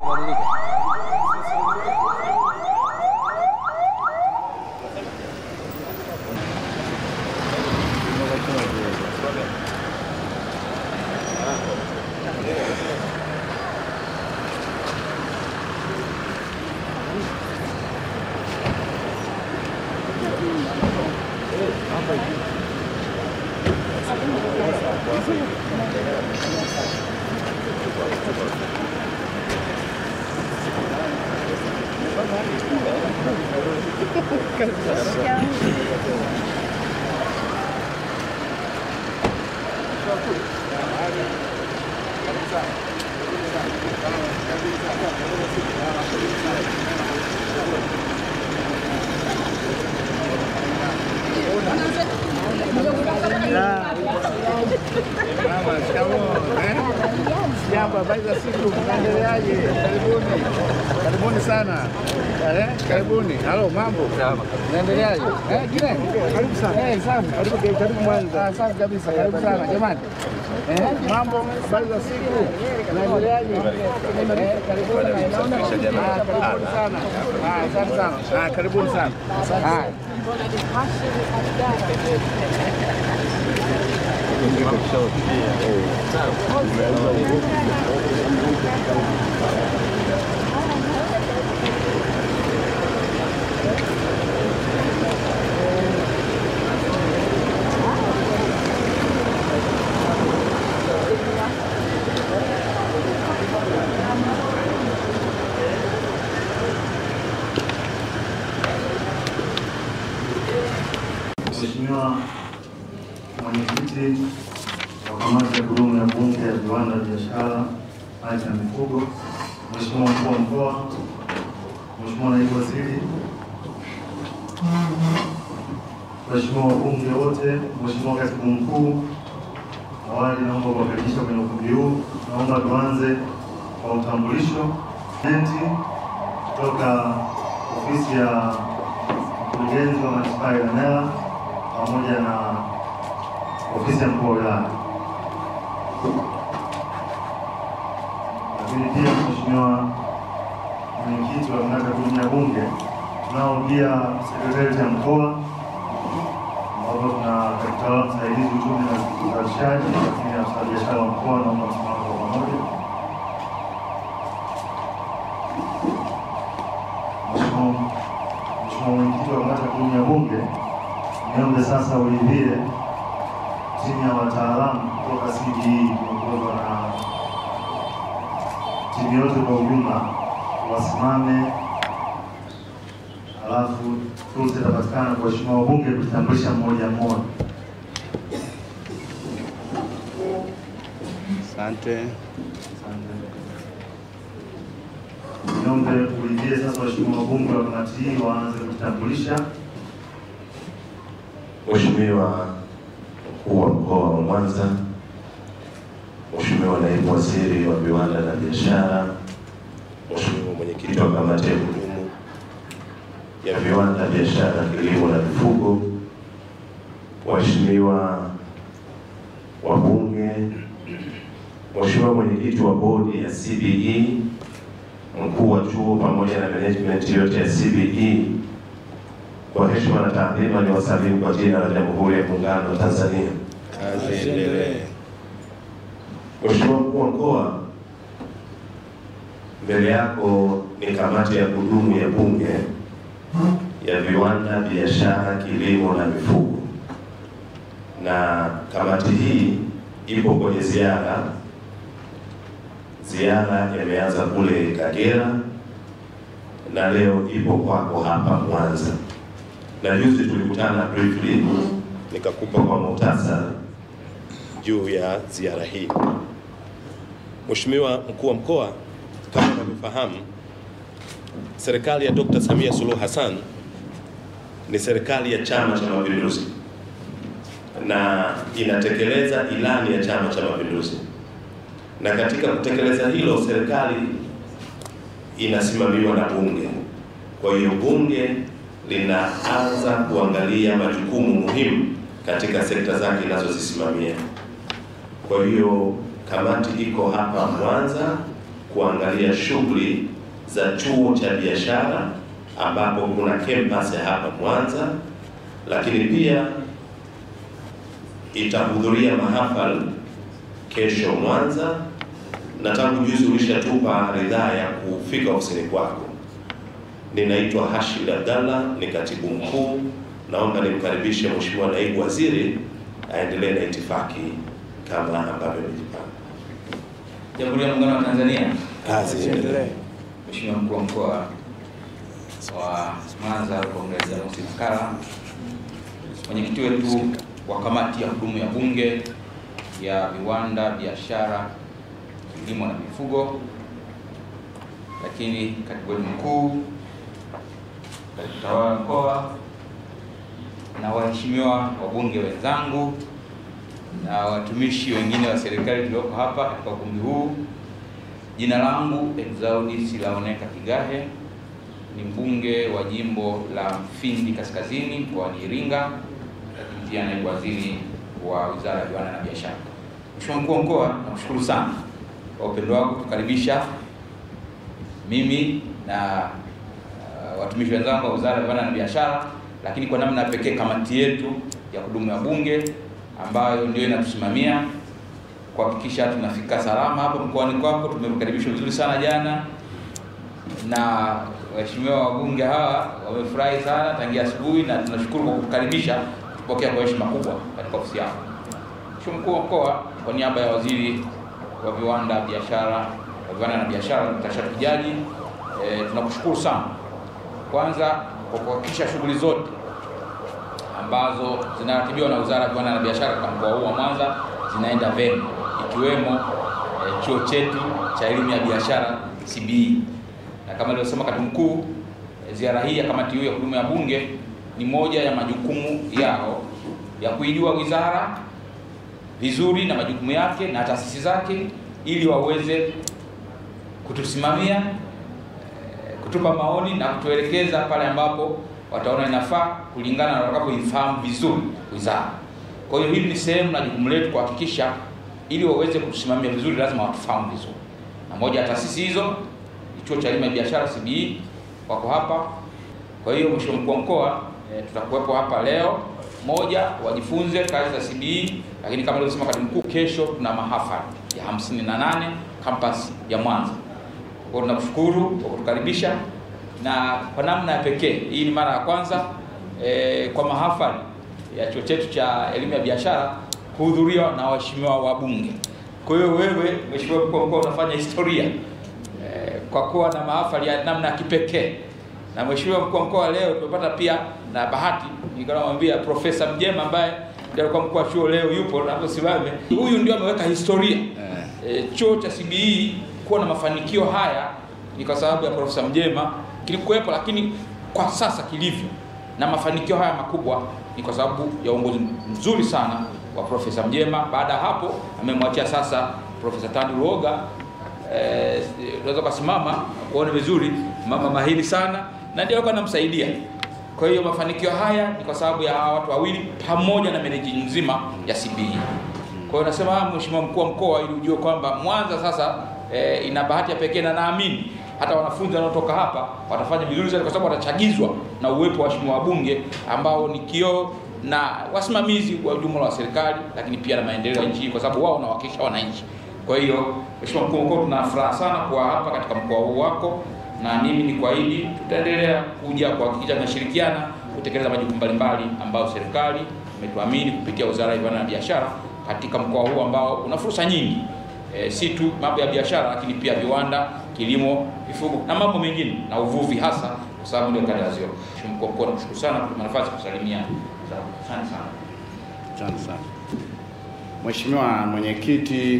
Jambo, habari za siku, mnaendeleaje? Karibuni, karibuni sana. Eh, karibuni. Halo, mambo? Mnaendeleaje? Eh, kile? Karibu sana. Eh, safi. Karibu karibu Mwanza. Ah, safi kabisa. Karibu sana jamani. Eh, mambo, habari za siku. Mnaendeleaje? Eh, karibuni. Naona Ah, karibuni sana. Ah, asante sana. Ah, karibuni sana. Ah. Mheshimiwa Mwenyekiti wa Kamati ya Kudumu ya Bunge ya Viwanda, Biashara, Ardhi na Mifugo, Mheshimiwa Mkuu wa Mkoa, Mheshimiwa Naibu Waziri, Mheshimiwa wabunge wote, Mheshimiwa Katibu Mkuu, awali naomba kuwakaribisha kwenye ukumbi huu. Naomba tuanze kwa utambulisho enti kutoka ofisi ya mkurugenzi wa manispaa ya Ilemela pamoja na ofisi ya mkuu wa wilaya. Lakini pia Mheshimiwa mwenyekiti wa kamati ya kudumu ya bunge, tunao pia sekretarieti ya mkoa ambapo tuna katibu msaidizi uchumi na uzalishaji, lakini afisa biashara wa mkoa, naomba tusimame kwa pamoja. Mheshimiwa Mheshimiwa mwenyekiti wa kamati ya kudumu ya bunge, niombe sasa uridhie timu ya wataalamu kutoka CBE ikiongozwa na timu yote kwa ujumla wasimame, alafu fursa itapatikana kwa waheshimiwa wabunge kujitambulisha mmoja mmoja. Asante. Niombe uridhie sasa waheshimiwa wabunge wa kamati hii waanze kujitambulisha. Mheshimiwa mkuu wa mkoa wa Mwanza, Mheshimiwa naibu waziri wa viwanda na biashara, Mheshimiwa mwenyekiti wa kamati ya kudumu ya viwanda, biashara, kilimo na mifugo, waheshimiwa wabunge, Mheshimiwa mwenyekiti wa bodi ya CBE, mkuu wa chuo pamoja na management yote ya CBE, kwa heshima na taadhima ni wasalimu kwa jina la Jamhuri ya Muungano wa Tanzania. Kazi endelee. Mheshimiwa mkuu wa mkoa, mbele yako ni kamati ya kudumu ya bunge ya viwanda, biashara, kilimo na mifugo, na kamati hii ipo kwenye ziara. Ziara imeanza kule Kagera na leo ipo kwako hapa Mwanza, na juzi tulikutana briefly, nikakupa kwa muhtasari juu ya ziara hii. Mheshimiwa mkuu wa mkoa, kama unavyofahamu, serikali ya Dr. Samia Suluhu Hassan ni serikali ya Chama cha Mapinduzi na inatekeleza ilani ya Chama cha Mapinduzi, na katika kutekeleza hilo serikali inasimamiwa na Bunge. Kwa hiyo Bunge linaanza kuangalia majukumu muhimu katika sekta zake inazozisimamia. Kwa hiyo kamati iko hapa Mwanza kuangalia shughuli za chuo cha biashara ambapo kuna campus ya hapa Mwanza, lakini pia itahudhuria mahafali kesho Mwanza, na tangu juzi ulishatupa ridhaa ya kufika ofisini kwako. Ninaitwa Hashid Abdallah, ni katibu mkuu. Naomba nimkaribishe Mheshimiwa Naibu Waziri aendelee na itifaki kama ambavyo nimejipanga. Jamhuri ya Muungano wa Tanzania. Kazi iendelee. Mheshimiwa Mkuu wa Mkoa wa Mwanza Comrade James Makalla, mwenyekiti wetu wa kamati ya kudumu ya Bunge ya Viwanda, Biashara, Kilimo na Mifugo, lakini katibu wetu mkuu, katibu tawala wa mkoa na waheshimiwa wabunge wenzangu na watumishi wengine wa serikali tulioko hapa katika ukumbi huu. Jina langu Exaudi Silaoneka Kigahe, ni mbunge wa jimbo la Mfindi Kaskazini mkoani Iringa, lakini pia naibu waziri wa Wizara ya Viwanda na Biashara. Mheshimiwa Mkuu wa Mkoa, nakushukuru sana kwa upendo wako kutukaribisha mimi na uh, watumishi wenzangu wa Wizara ya Viwanda na Biashara, lakini kwa namna ya pekee kamati yetu ya kudumu ya Bunge ambayo ndio inatusimamia kuhakikisha tunafika salama hapa mkoani kwako. Tumekaribishwa vizuri sana jana na waheshimiwa wabunge hawa wamefurahi sana tangia asubuhi, na tunashukuru kwa kutukaribisha, kutupokea kwa heshima kubwa katika ofisi yako. Mheshimiwa Mkuu wa Mkoa, kwa niaba ya Waziri wa Viwanda, Biashara wa Viwanda na Biashara Dkt. Shatu Kijaji, e, tunakushukuru sana kwanza kwa kuhakikisha shughuli zote ambazo zinaratibiwa na Wizara ya Viwanda na Biashara katika mkoa huu wa Mwanza zinaenda vyema ikiwemo e, chuo chetu cha elimu ya biashara CBE, na kama alivyosema katibu mkuu e, ziara hii ya kamati hiyo ya kudumu ya Bunge ni moja ya majukumu yao ya kuijua wizara vizuri na majukumu yake na taasisi zake ili waweze kutusimamia e, kutupa maoni na kutuelekeza pale ambapo wataona inafaa kulingana na watakapoifahamu vizuri wizara. Kwa hiyo hili ni sehemu na jukumu letu kuhakikisha ili waweze kutusimamia vizuri, lazima watufahamu vizuri, na moja ya taasisi hizo ni chuo cha elimu ya biashara CBE, wako hapa. Kwa hiyo Mheshimiwa Mkuu wa Mkoa, e, tutakuwepo hapa leo, moja wajifunze kazi za CBE, lakini kama alivyosema katibu mkuu, kesho tuna mahafali ya 58 campus ya Mwanza. Kwa hiyo tunakushukuru kwa kutukaribisha na kwa namna ya pekee, hii ni mara ya kwanza e, kwa mahafali ya chuo chetu cha elimu ya biashara kuhudhuriwa na waheshimiwa wabunge. Kwa hiyo wewe Mheshimiwa Mkuu wa Mkoa unafanya historia e, kwa kuwa na mahafali ya namna ya kipekee. Na Mheshimiwa Mkuu wa Mkoa, leo tumepata pia na bahati, nikamwambia Profesa Mjema ambaye ndiye alikuwa mkuu wa chuo leo yupo na hapo simame, huyu ndio ameweka historia e, chuo cha CBE kuwa na mafanikio haya ni kwa sababu ya Profesa Mjema kilikuwepo, lakini kwa sasa kilivyo na mafanikio haya makubwa ni kwa sababu ya uongozi mzuri sana wa Profesa Mjema. Baada ya hapo amemwachia sasa Profesa Tandi Luoga. Eh, unaweza kusimama kuona vizuri, mama mahiri sana na ndio alikuwa anamsaidia. Kwa hiyo mafanikio haya ni kwa sababu ya hawa watu wawili pamoja na meneji nzima ya CBE. Kwa hiyo nasema Mheshimiwa Mkuu wa Mkoa, ili ujue kwamba Mwanza sasa eh, ina bahati ya pekee na naamini hata wanafunzi wanaotoka hapa watafanya vizuri zaidi, kwa sababu watachagizwa na uwepo wa waheshimiwa wabunge ambao ni kioo na wasimamizi wa jumla wa serikali, lakini pia na maendeleo ya nchi, kwa sababu wao wanawakilisha wananchi. Kwa hiyo Mheshimiwa Mkuu wa Mkoa, tuna furaha sana kuwa hapa katika mkoa huu wako, na mimi ni kuahidi tutaendelea kuja kuhakikisha tunashirikiana kutekeleza majukumu mbalimbali ambayo serikali imetuamini kupitia Wizara ya Viwanda na Biashara katika mkoa huu ambao una fursa nyingi e, si tu mambo ya biashara, lakini pia viwanda, kilimo, mifugo na mambo mengine na uvuvi, hasa kwa sababu ndio kanda ya Ziwa. Mheshimiwa Mkuu wa Mkoa, nakushukuru sana kwa nafasi ya kusalimia. Asante sana. Asante sana Mheshimiwa mwenyekiti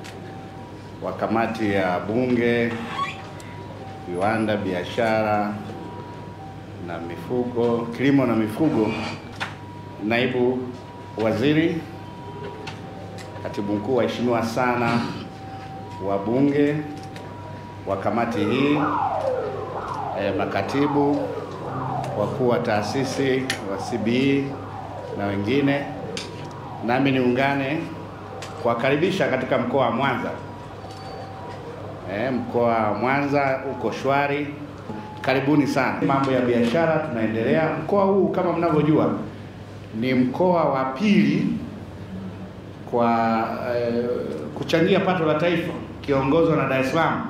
wa kamati ya Bunge, viwanda, biashara na mifugo, kilimo na mifugo, naibu waziri, katibu mkuu, waheshimiwa sana wabunge wa kamati hii, eh, makatibu wakuu wa taasisi wa CBE na wengine, nami niungane kuwakaribisha katika mkoa wa Mwanza Eh, mkoa wa Mwanza uko shwari, karibuni sana. Mambo ya biashara tunaendelea. Mkoa huu kama mnavyojua ni mkoa wa pili kwa eh, kuchangia pato la taifa kiongozwa na Dar es Salaam.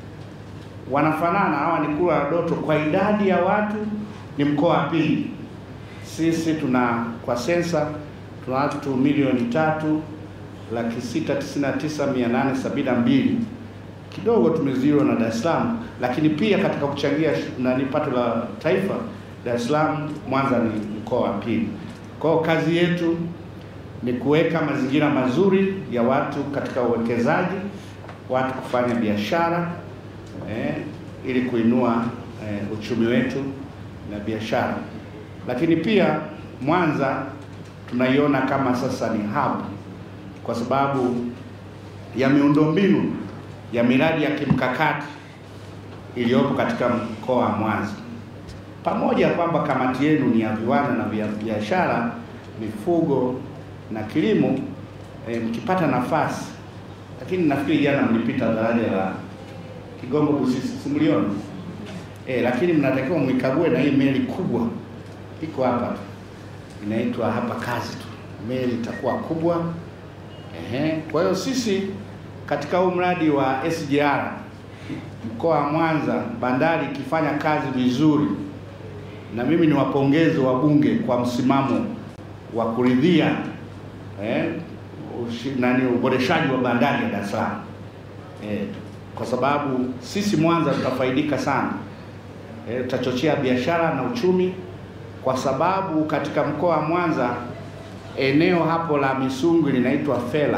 Wanafanana hawa ni kura ya Doto, kwa idadi ya watu ni mkoa wa pili. Sisi tuna kwa sensa tuna watu milioni tatu laki sita tisini na tisa mia nane sabini na mbili kidogo tumeziwa na Dar es Salaam, lakini pia katika kuchangia nani pato la taifa Dar es Salaam, Mwanza ni mkoa wa pili. Kwa hiyo kazi yetu ni kuweka mazingira mazuri ya watu katika uwekezaji, watu kufanya biashara eh, ili kuinua eh, uchumi wetu na biashara, lakini pia Mwanza tunaiona kama sasa ni hub kwa sababu ya miundombinu ya miradi ya kimkakati iliyopo katika mkoa wa Mwanza, pamoja kwamba kamati yenu ni ya viwanda na vya biashara, mifugo na kilimo. E, mkipata nafasi, lakini nafikiri jana mlipita daraja la Kigongo Busisi, si mliona? E, lakini mnatakiwa mwikague na hii meli kubwa iko hapa tu, inaitwa hapa kazi tu, meli itakuwa kubwa. Ehe, kwa hiyo sisi katika huu mradi wa SGR mkoa wa Mwanza, bandari ikifanya kazi vizuri, na mimi ni wapongeze wabunge kwa msimamo wa kuridhia eh, ushi, nani uboreshaji wa bandari ya Dar es Salaam eh, kwa sababu sisi Mwanza tutafaidika sana eh, tutachochea biashara na uchumi, kwa sababu katika mkoa wa Mwanza eneo hapo la Misungu linaitwa Fela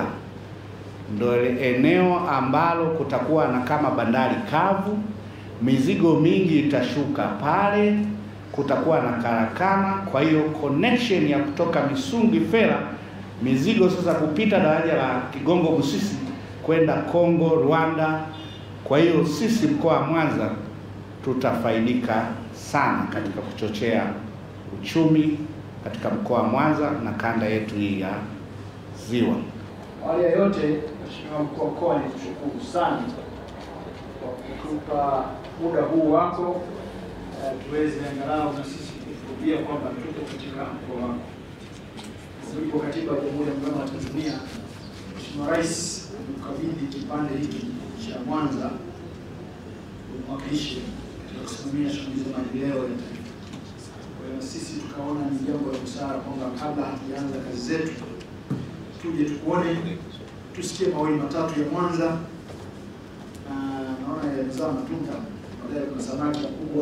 ndo eneo ambalo kutakuwa na kama bandari kavu, mizigo mingi itashuka pale, kutakuwa na karakana. Kwa hiyo connection ya kutoka Misungi Fela, mizigo sasa kupita daraja la Kigongo Busisi kwenda Kongo, Rwanda. Kwa hiyo sisi mkoa wa Mwanza tutafaidika sana katika kuchochea uchumi katika mkoa wa Mwanza na kanda yetu hii ya Ziwa. Awali ya yote, Mheshimiwa Mkuu wa Mkoa, nikushukuru sana kwa kutupa muda huu wako eh, tuweze angalau na sisi kushuhudia kwamba tuko katika mkoa wako. Mujibu wa Katiba ya Jamhuri ya Muungano wa Tanzania, Mheshimiwa Rais amekabidhi kipande hiki cha Mwanza umwakilishe katika kusimamia shughuli za maendeleo ya taifa. Kwa hiyo sisi tukaona ni jambo la busara kwamba kabla hatujaanza kazi zetu tuje tukuone, tusikie mawili matatu ya Mwanza, na naona yamezaa matunda. Baadaye kuna samaki kubwa,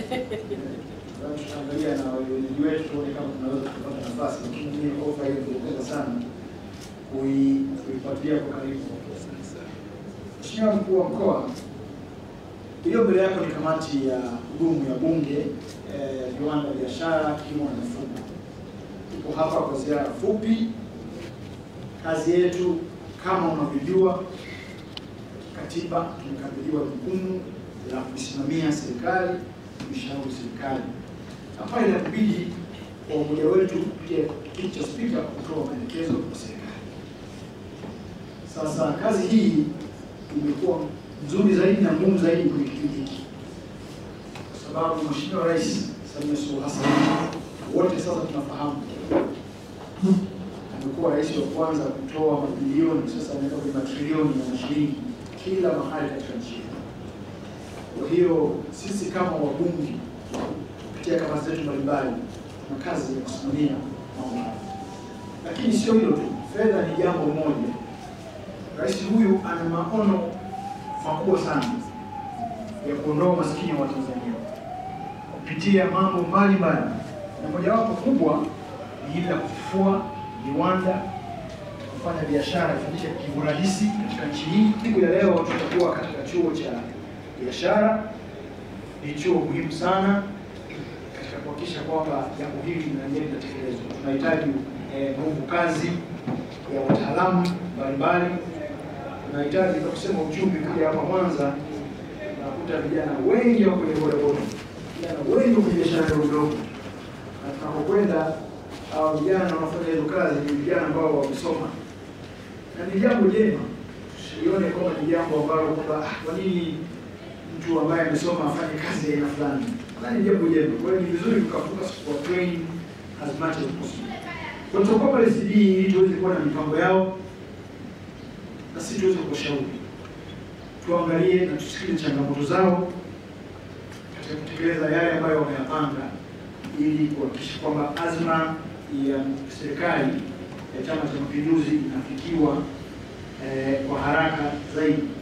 tutaangalia na wenyeji wetu tuone kama tunaweza kupata nafasi, lakini mimi ofa hiyo ningependa sana kui- kuifuatilia kwa karibu. Mheshimiwa Mkuu wa Mkoa, hiyo mbele yako ni kamati ya kudumu ya Bunge, eh, viwanda, biashara, kilimo na mifugo. Tuko hapa kwa ziara fupi Kazi yetu kama unavyojua, katiba tumekabidhiwa jukumu la kuisimamia serikali, kuishauri serikali, na pale inabidi kwa umoja wetu kupitia kiti cha spika kutoa maelekezo kwa serikali. Sasa kazi hii imekuwa nzuri zaidi na ngumu zaidi kwenye kipindi hiki, kwa sababu Mheshimiwa Rais Samia Suluhu Hassan wote sasa tunafahamu amekuwa rais wa kwanza kutoa mabilioni, sasa anaenda kwenye matrilioni ya shilingi kila mahali katika nchi yetu. Kwa hiyo sisi kama wabunge kupitia kamati zetu mbalimbali tuna kazi ya kusimamia mambo haya, lakini sio hilo tu, fedha ni jambo moja. Rais huyu ana maono makubwa sana ya kuondoa umaskini wa Tanzania kupitia mambo mbalimbali, na mojawapo kubwa ni hili la kufufua viwanda kufanya biashara ifanyike kiurahisi katika nchi hii. Siku ya leo tutakuwa katika chuo cha biashara. Ni chuo muhimu sana katika kuhakikisha kwamba jambo hili linalienda linatekelezwa. Tunahitaji eh, nguvu kazi ya wataalamu mbalimbali. Tunahitaji kwa kusema uchumi, kuja hapa Mwanza unakuta vijana wengi wako kwenye bodaboda, vijana wengi kwenye biashara ndogo ndogo, na tunapokwenda hao vijana wanaofanya hizo kazi ni vijana ambao wamesoma, na ni jambo jema wasiione kwamba ni jambo ambalo kwamba ah, kwa nini mtu ambaye amesoma afanye kazi ya aina fulani. Nadhani ni jambo jema. Kwa hiyo ni vizuri tukafocus kwa train as much as possible. Kwa hiyo tutakuwa pale CD ili tuweze kuwa na mipango yao na sisi tuweze kuwashauri, tuangalie na tusikilize changamoto zao katika kutekeleza yale ambayo wameyapanga ili kuhakikisha kwamba azma ya serikali ya Chama cha Mapinduzi inafikiwa eh, kwa haraka zaidi.